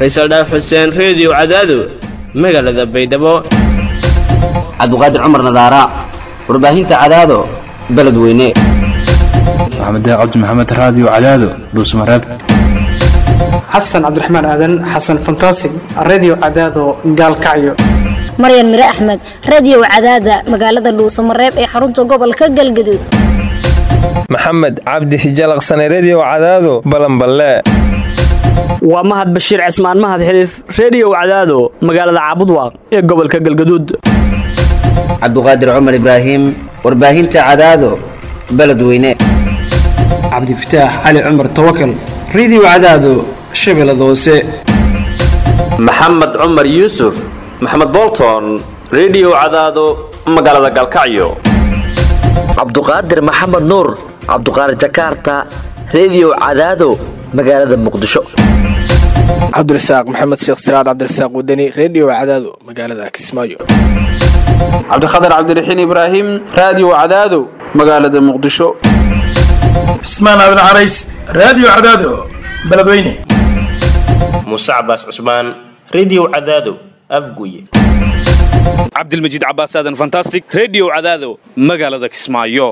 faysal dhaaf xuseen reediyo cadaado magaalada baydhabo cabdiqaadir cumar nadaara warbaahinta cadaado beledweyne maxamed cabdi maxamed raadiyo cadaado dhuusmareeb xasan cabdiraxmaan aadan xasan fantasig redio cadaado gaalkacyo maryan mire axmed radiyow cadaada magaalada dhuusamareeb ee xarunta gobolka galgaduud maxamed cabdi hijalaqsane rediyo cadaado balanballe waa mahad bashiir cismaan mahad xiliif reediyow cadaado magaalada caabudwaaq ee gobolka galgaduud cabdiqaadir cumar ibraahim warbaahinta cadaado beledweyne cabdifataax cali cumar tawakal redio cadaado shabeellada hoose maxamed cumar yuusuf maxamed bolton rediyo cadaado magaalada galkacyo cabduqaadir maxamed nuur cabduqaadir jakaarta rediyo cadaado magaalada muqdisho cabdirasaaq maxamed sheekh siraad cabdirasaaq wadani rediyo cadaado magaalada kismaayo cabdikhatar cabdiraxiin ibraahim raadiyo cadaado magaalada muqdisho cismaan aadan carays raadiyo cadaado beledweyne muuse cabaas cusmaan rediyo cadaado afguye cabdilmajiid cabaas aadan fantastic rediyo cadaado magaalada kismaayo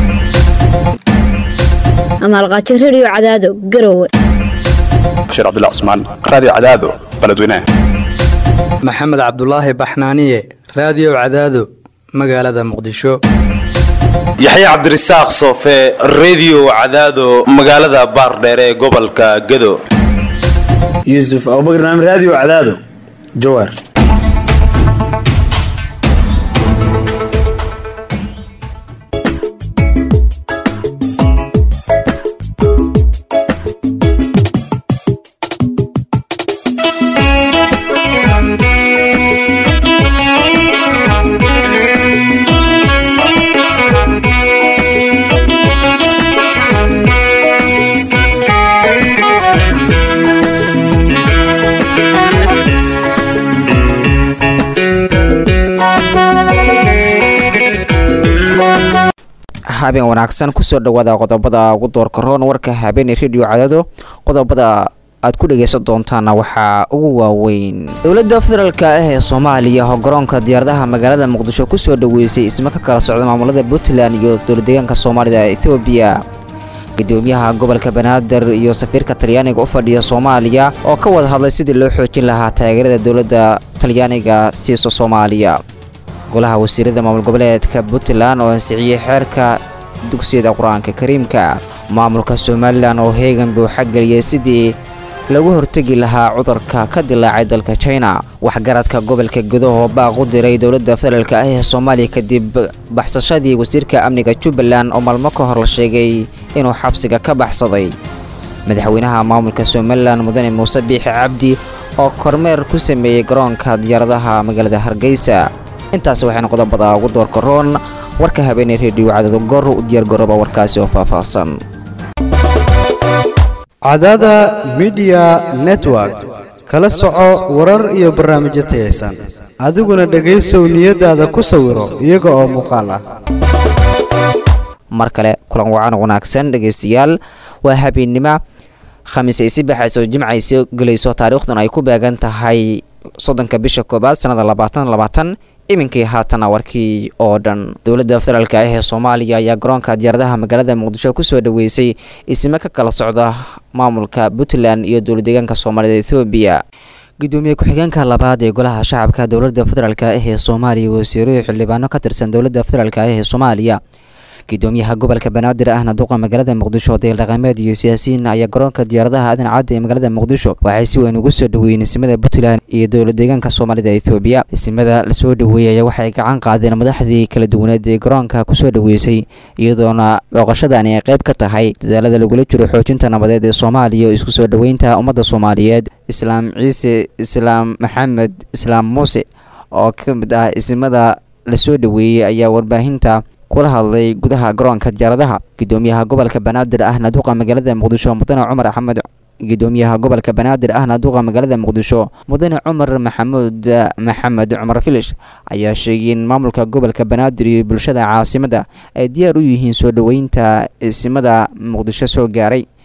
amaalqaajo rediyo cadaado garowe bashiir cabdilla cusmaan raadiyo cadaado beledweyne maxamed cabdulaahi baxnaaniye raadiyo cadaado magaalada muqdisho yaxya cabdirasaaq soofe rediyo cadaado magaalada baardheere ee gobolka gado yuusuf abubakar naam raadiyo cadaado jawaar habeen wanaagsan kusoo dhawaada qodobada ugu doorka roon warka habeeney rediyo cadado qodobada aad ku dhagaysan doontaana waxaa ugu waaweyn dowladda federaalk ah ee soomaaliya oo garoonka diyaaradaha magaalada muqdisho kusoo dhaweysay isma ka kala socda maamulada puntland iyo dowladeegaanka soomaalida ethoobiya gudoomiyaha gobolka banaadir iyo safiirka talyaaniga u fadhiya soomaaliya oo ka wada hadlay sidii loo xoojin lahaa taageerada dowladda talyaaniga siiso soomaaliya golaha wasiirada maamul goboleedka puntland oo ansixiyey xeerka dugsiyada qur-aanka kariimka maamulka somalilan oo heegan buuxa geliyay sidii lagu hortegi lahaa cudurka ka dilaacay dalka china waxgaradka gobolka gudaho baaq u diray dowladda federaalk ah ee soomaaliya kadib baxsashadii wasiirka amniga jubbaland oo maalmo ka hor la sheegay inuu xabsiga ka baxsaday madaxweynaha maamulka somalilan mudane muuse biixi cabdi oo kormeer ku sameeyey garoonka diyaaradaha magaalada hargeysa intaasi waxayna qodobada ugu doorka roon warka habeeney rediyo cadado goor u diyaargarooba warkaasi oo faahfaahsan cadada midiya network kala soco warar iyo barnaamijyo tayaysan adiguna dhegaysow niyadaada ku sawiro iyaga oo muuqaal ah mar kale kulan wacan wanaagsan dhegaystayaal waa habeennimo khamiis ay si baxayso jimcaysi gelayso taariikhdan ay ku beegan tahay soddonka bisha koobaad sannada labaatan labaatan iminkii haatana warkii oo dhan dowladda federaalk ah ee soomaaliya ayaa garoonka diyaaradaha magaalada muqdisho kusoo dhaweysay isme ka kala socda maamulka puntland iyo dowladeegaanka soomaalida ethoobiya gudoomiye ku-xigeenka labaad ee golaha shacabka dowladda federaalk ah ee soomaaliya wasiiruhu xildhibaano ka tirsan dowladda federaalk ah ee soomaaliya gudoomiyaha gobolka banaadir ahna duqa magaalada muqdisho deel dhaqameed iyo siyaasiyiin ayaa garoonka diyaaradaha aadan cadda ee magaalada muqdisho waxay si weyn ugu soo dhaweeyeen isimada puntland iyo dowlad deegaanka soomaalida ethoobiya isimada lasoo dhaweeyaya waxay gacan qaadeen madaxdii kala duwaneed ee garoonka kusoo dhaweysay iyadoona booqashadani ay qayb ka tahay dadaalada lagula jiro xoojinta nabadeed ee soomaaliya oo isku soo dhaweynta ummadda soomaaliyeed islaam ciise islaam maxamed islaam muuse oo ka mid ah isimada lasoo dhaweeyey ayaa warbaahinta kula hadlay gudaha garoonka diyaaradaha gudoomiyaha gobolka banaadir ahna duqa magaalada muqdisho mudane cumar axmed gudoomiyaha gobolka banaadir ahna duqa magaalada muqdisho mudane cumar maxamuud maxamed cumar filish ayaa sheegay in maamulka gobolka banaadir iyo bulshada caasimada ay diyaar u yihiin soo dhoweynta isimada muqdisho soo gaaray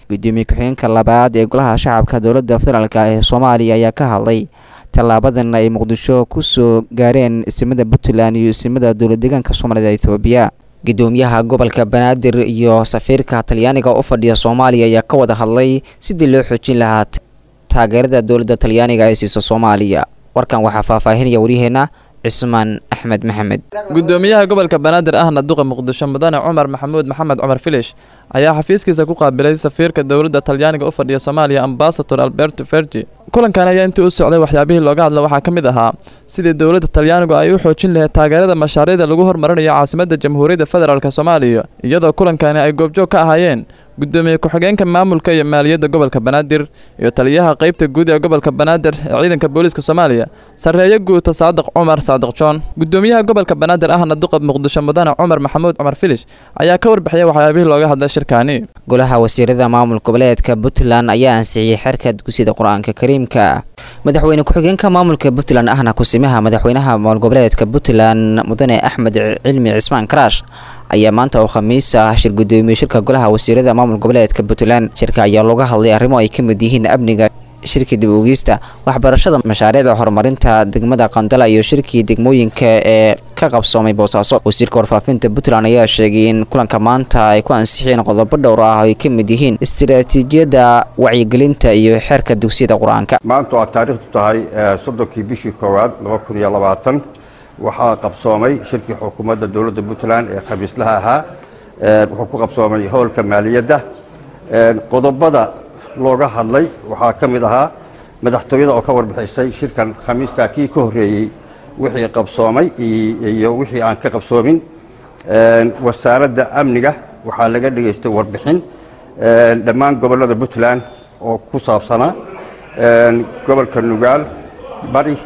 gudoomiye ku-xigeenka labaad ee golaha shacabka dowladda federaalk ee soomaaliya ayaa ka hadlay tallaabadan ay muqdisho ku soo gaareen isimada puntland iyo isimada dowlad deegaanka soomaalida ethoobiya gudoomiyaha gobolka banaadir iyo safiirka talyaaniga u fadhiya soomaaliya ayaa ka wada hadlay sidii loo xoojin lahaa taageerada dowladda talyaaniga ay siiso soomaaliya warkan waxaa faahfaahinaya waryaheena cismaan axmed maxamed gudoomiyaha gobolka banaadir ahna duqa muqdisho mudane cumar maxamuud maxamed cumar filish ayaa xafiiskiisa ku qaabilay safiirka dowladda talyaaniga u fadhiya soomaaliya ambasador alberto fergi kulankan ayaa intii u socday waxyaabihii looga hadla waxaa ka mid ahaa sidii dowladda talyaanigu ay u xoojin lahayd taageerada mashaariicda lagu hormarinayo caasimadda jamhuuriyadda federaalk soomaaliya iyadoo kulankani ay goobjoog ka ahaayeen gudoomiye ku-xigeenka maamulka iyo maaliyadda gobolka banaadir iyo taliyaha qeybta guud ee gobolka banaadir ee ciidanka booliiska soomaaliya sarreeye guuta saadiq cumar saadiq joon gudoomiyaha gobolka banaadir ahna duqa muqdisho mudane cumar maxamuud cumar filish ayaa ka warbixiyay waxyaabihii looga hadlay shirkaani golaha wasiirada maamul goboleedka puntland ayaa ansixiyey xerka dugsiyada qur-aanka kariimka madaxweyne ku-xigeenka maamulka puntland ahna kusimaha madaxweynaha maamul goboleedka puntland mudane axmed cilmi cismaan karaash ayaa maanta oo khamiis ah shir gudoomiye shirka golaha wasiirada maamul goboleedka puntland shirka ayaa looga hadlay arrimo ay ka mid yihiin amniga shirkii dib ugiista waxbarashada mashaariicda horumarinta degmada qandala iyo shirkii degmooyinka ee ka qabsoomay boosaaso wasiirka warfaafinta puntland ayaa sheegay in kulanka maanta ay ku ansixiyeen qodobo dhowr ah ay ka mid yihiin istiraatiijiyadda wacyigelinta iyo xeerka dugsiyada qur-aanka maanta waa taariikhdu tahay soddonkii bishii koowaad laba kun iyo labaatan waxaa qabsoomay shirkii xukuumadda dowladda puntland ee khamiislaha ahaa wuxuu ku qabsoomay howlka maaliyadda qodobada looga hadlay waxaa ka mid ahaa madaxtooyada oo ka warbixisay shirkan khamiistaa kii ka horreeyey wixii qabsoomay iyo wixii aan ka qabsoomin wasaaradda amniga waxaa laga dhegaystay warbixin dhammaan gobollada puntland oo ku saabsanaa gobolka nugaal bari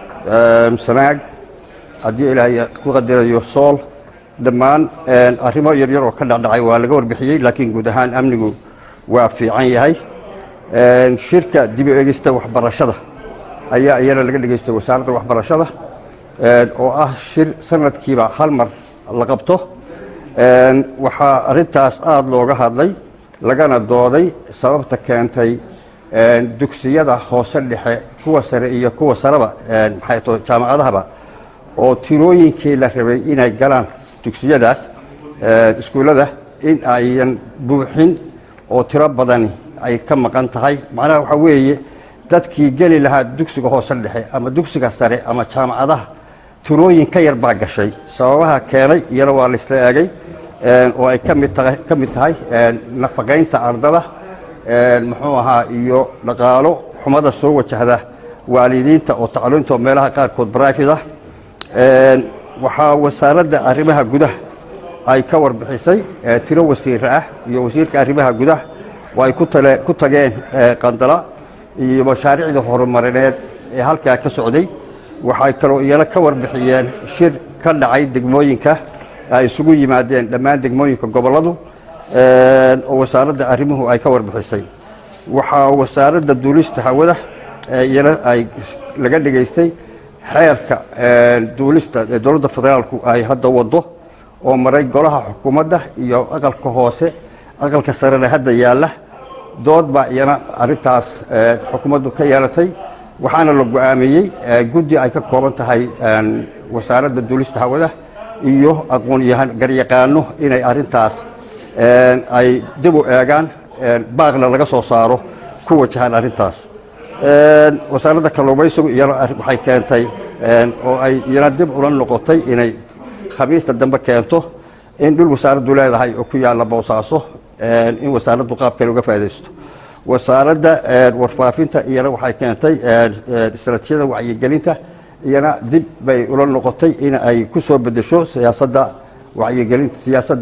sanaag haddii ilaahay ku qadirayo sool dhammaan arrimo yaryar oo ka dhacdhacay waa laga warbixiyey laakiin guud ahaan amnigu waa fiican yahay shirka dib u egista waxbarashada ayaa iyana laga dhegaystay wasaaradda waxbarashada oo ah shir sanadkiiba hal mar la qabto waxaa arrintaas aada looga hadlay lagana dooday sababta keentay dugsiyada hoose dhexe kuwa sare iyo kuwa sareba maxay to jaamacadahaba oo tirooyinkii la rabay inay galaan dugsiyadaas iskuullada in ayan buuxin oo tiro badani ay ka maqan tahay macnaha waxaa weeye dadkii geli lahaa dugsiga hoose dhexe ama dugsiga sare ama jaamacadaha tirooyin ka yar baa gashay sababaha keenay iyana waa laisla eegay oo ay ka mid tahay ka mid tahay nafaqaynta ardada muxuu ahaa iyo dhaqaalo xumada soo wajahda waalidiinta oo tacliinta oo meelaha qaarkood baraavid ah waxaa wasaaradda arrimaha gudaha ay ka warbixisay tiro wasiire ah iyo wasiirka arrimaha gudaha oo ay ku tageen qandala iyo mashaariicda horumarineed ee halkaa ka socday waxay kaloo iyana ka warbixiyeen shir ka dhacay degmooyinka ay isugu yimaadeen dhammaan degmooyinka gobolladu oo wasaaradda arrimuhu ay ka warbixisay waxaa wasaaradda duulista hawada iyana ay laga dhegaystay xeerka duulista ee dowladda federaalku ay hadda wado oo maray golaha xukuumadda iyo aqalka hoose aqalka sarena hadda yaalla dood baa iyana arrintaas xukuumaddu ka yeelatay waxaana la go-aamiyey guddi ay ka kooban tahay wasaaradda duulista hawada iyo aqoon-yahan garyaqaano inay arrintaas ay dib u eegaan baaqna laga soo saaro ku wajahaan arrintaas wasaaradda kalluumaysigu iyana waxay keentay oo ay iyana dib ula noqotay inay khamiista dambe keento in dhul wasaaraddu leedahay oo ku yaalla boosaaso in wasaaraddu qaab kale uga faaidaysto wasaaradda warfaafinta iyana waxay keentay istaraatiijiyada wacyigelinta iyana dib bay ula noqotay in ay ku soo bedesho siyaasadda wacyigelinta siyaasadda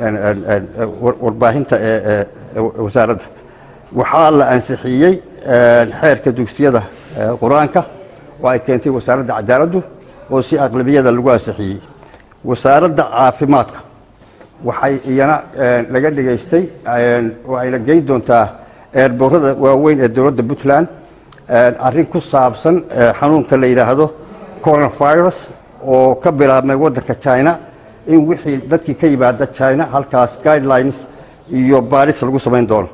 warbaahinta ee wasaaradda waxaa la ansixiyey xeerka dugsiyada qur-aanka oo ay keentay wasaaradda cadaaladdu oo si aqlabiyada lagu ansixiyey wasaaradda caafimaadka waxay iyana laga dhegaystay oo ayna geyn doontaa eerboorada waaweyn ee dowladda puntland arrin ku saabsan xanuunka la yidhaahdo coronavirus oo ka bilaabmay waddanka china in wixii dadkii ka yimaada china halkaas guidelines iyo baaris lagu samayn doono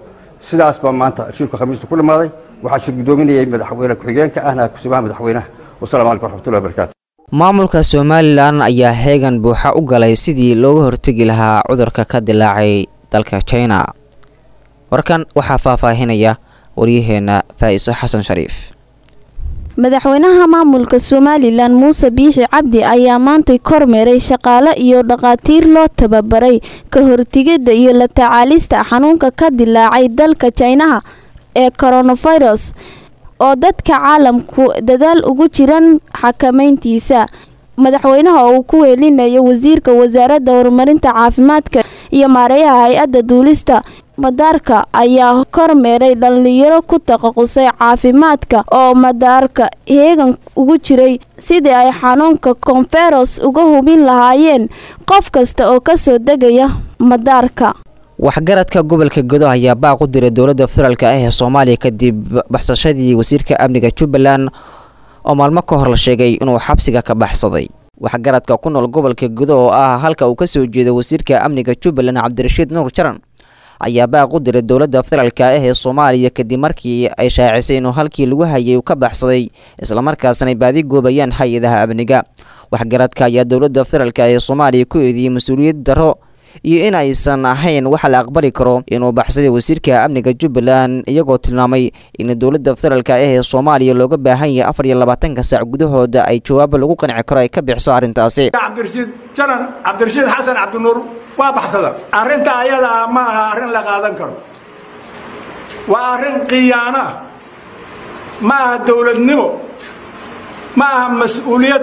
sidaas baa maanta shirku khamiista ku dhammaaday waxaa shir guddoominayay madaxweyne ku-xigeenka ahna kusimaha madaxweynaha wasalaamu calaykum waraxmatullahi wabarakaatu maamulka somalilan ayaa heegan buuxa u galay sidii looga hortegi lahaa cudurka ka dilaacay dalka china warkan waxaa faahfaahinaya waryaheena faa'iso xasan shariif madaxweynaha maamulka somalilan muuse biixi cabdi ayaa maantay kormeeray shaqaale iyo dhaqaatiir loo tababaray ka hortigidda iyo la tacaalista xanuunka ka dilaacay dalka jinaha ee coronavirus oo dadka caalamku dadaal ugu jiran xakameyntiisa madaxweynaha oo uu ku weelinayo wasiirka wasaaradda horumarinta caafimaadka iyo maareeyaha hay-adda duulista madaarka ayaa kormeeray dhalinyaro ku taqasusay caafimaadka oo madaarka heegan ugu jiray sidii ay xanuunka konferos uga hubin lahaayeen qof kasta oo kasoo degaya madaarka waxgaradka gobolka godo ayaa baaq u diray dowladda federaalk ah ee soomaaliya kadib baxsashadii wasiirka amniga jubbaland oo maalmo ka hor la sheegay inuu xabsiga ka baxsaday waxgaradka ku nool gobolka godo oo ah halka uu kasoo jeedo wasiirka amniga jubbaland cabdirashiid nuur jaran ayaa baaq u diray dowladda federaalk ah ee soomaaliya kadib markii ay shaacisay inuu halkii lagu hayay uu ka baxsaday islamarkaasna ay baadi goobayaan hay-adaha amniga waxgaradka ayaa dowladda federaalk ee soomaaliya ku eediyey mas-uuliyad darro iyo in aysan ahayn waxa la aqbali karo inuu baxsaday wasiirka amniga jubbaland iyagoo tilmaamay in dowladda federaalk ah ee soomaaliya looga baahan yahay afar iyo labaatanka saac gudahooda ay jawaabo lagu qanci karo ay ka bixiso arrintaasi cabdirashiid janan cabdirashiid xasan cabdinuur waa baxsada arrinta ayadaa ma aha arrin la qaadan karo waa arrin khiyaano ah ma aha dowladnimo ma aha mas-uuliyad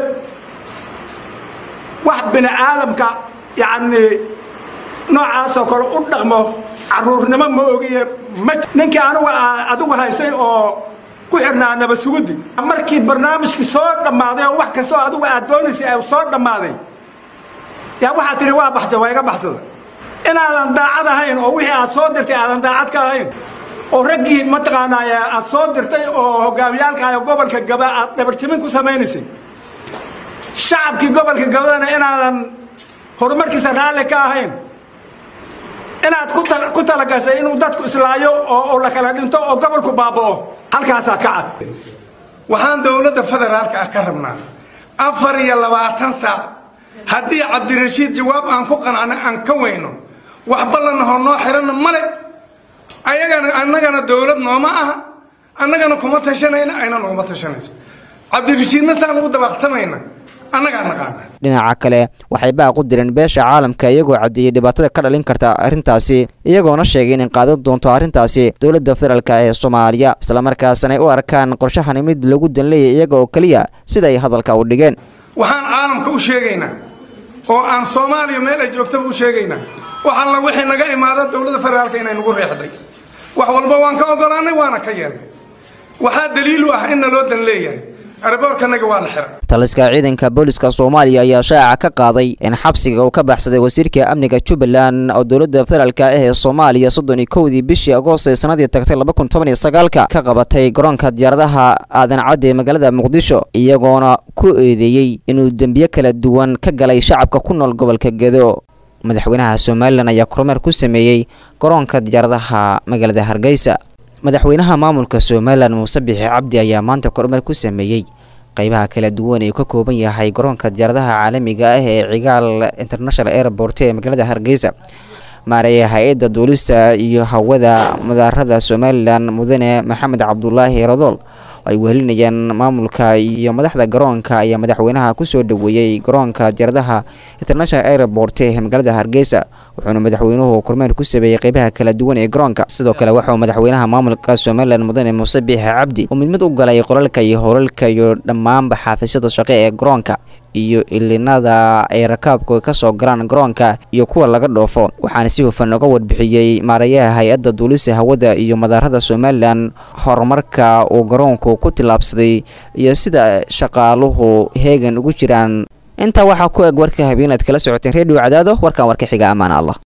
wax bini aadamka yacnii noocaasoo kale u dhaqmo caruurnimo ma ogiye ma ninkii anugu adigu haysay oo ku xirnaa naba sugudi markii barnaamijkii soo dhammaaday oo wax kastoo adigu aad doonaysay ay soo dhammaaday yaa waxaad tihi waa baxsan waa iga baxsada inaadan daacad ahayn oo wixii aad soo dirtay aadan daacad ka ahayn oo raggii mataqaanaa aad soo dirtay oo hogaamiyaalka gobolka gaba aad dhabarjimin ku samaynaysay shacabkii gobolka gabadana inaadan horumarkiisa raalli ka ahayn inaad ku talagashay inuu dadku islaayo oo la kala dhinto oo gobolku baaba'o halkaasaa ka cad waxaan dowladda federaalka ah ka rabnaa afar iyo labaatan saac haddii cabdirashiid jawaab aan ku qanacno aan ka weyno wax ballanahoo noo xiranna male ayagana annagana dowlad nooma aha annagana kuma tashanayna ayna noguma tashanayso cabdirashiidna saan ugu dabaaqtamayna annagaa naqaana dhinaca kale waxay baaq u direen beesha caalamka iyagoo caddeeyey dhibaatada ka dhalin karta arrintaasi iyagoona sheegay inay qaadan doonto arrintaasi dowladda federaalk ee soomaaliya islamarkaasna ay u arkaan qorshahani mid lagu danleeyay iyaga oo keliya sida ay hadalka u dhigeen waxaan caalamka u sheegaynaa oo aan soomaaliya meel ay joogtaba u sheegaynaa wax alla wixii naga imaada dowladda federaalka inay nagu reexday wax walba waan ka ogolaanay waana ka yeelnay waxaa daliilu ah in naloo dan leeyahay araboorkanaga waa la xiray taliska ciidanka booliska soomaaliya ayaa shaaca ka qaaday in xabsiga uu ka baxsaday wasiirka amniga jubbaland oo dowladda federaalk ah ee soomaaliya soddon iyo kowdii bishii agoost ee sanadii tagtay laba kun toban iyo sagaalka ka qabatay garoonka diyaaradaha aadan cadde ee magaalada muqdisho iyagoona ku eedeeyey inuu dembiyo kala duwan ka galay shacabka ku nool gobolka gedo madaxweynaha somalilan ayaa kormeer ku sameeyey garoonka diyaaradaha magaalada hargeysa madaxweynaha maamulka somalilan muuse bixi cabdi ayaa maanta kormeer ku sameeyey qeybaha kala duwan ee ka kooban yahay garoonka diyaaradaha caalamiga ah ee cigaal international airport ee magaalada hargeysa maareeya hay-adda duulista iyo hawada mudaarada somalilan mudane maxamed cabdulaahi radool ay wehelinayaan maamulka iyo madaxda garoonka ayaa madaxweynaha kusoo dhaweeyey garoonka diyaaradaha international airport ee magaalada hargeysa wuxuuna madaxweynuhu kormeer ku sameeyey qeybaha kala duwan ee garoonka sidoo kale waxauu madaxweynaha maamulka somalilan mudane muuse biixi cabdi uu mid mid u galay qolalka iyo howlalka iyo dhammaanba xaafisyada shaqe ee garoonka iyo ilinada ay rakaabku kasoo galaan garoonka iyo kuwa laga dhoofo waxaana si hufan uga warbixiyey maareeyaha hay-adda duulista hawada iyo madaarada somalilan horumarka uu garoonku ku tillaabsaday iyo sida shaqaaluhu heegan ugu jiraan intaa waxaa ku eg warka habeenaad kala socoteen redio cadaado warkan warka xiga ammaan allah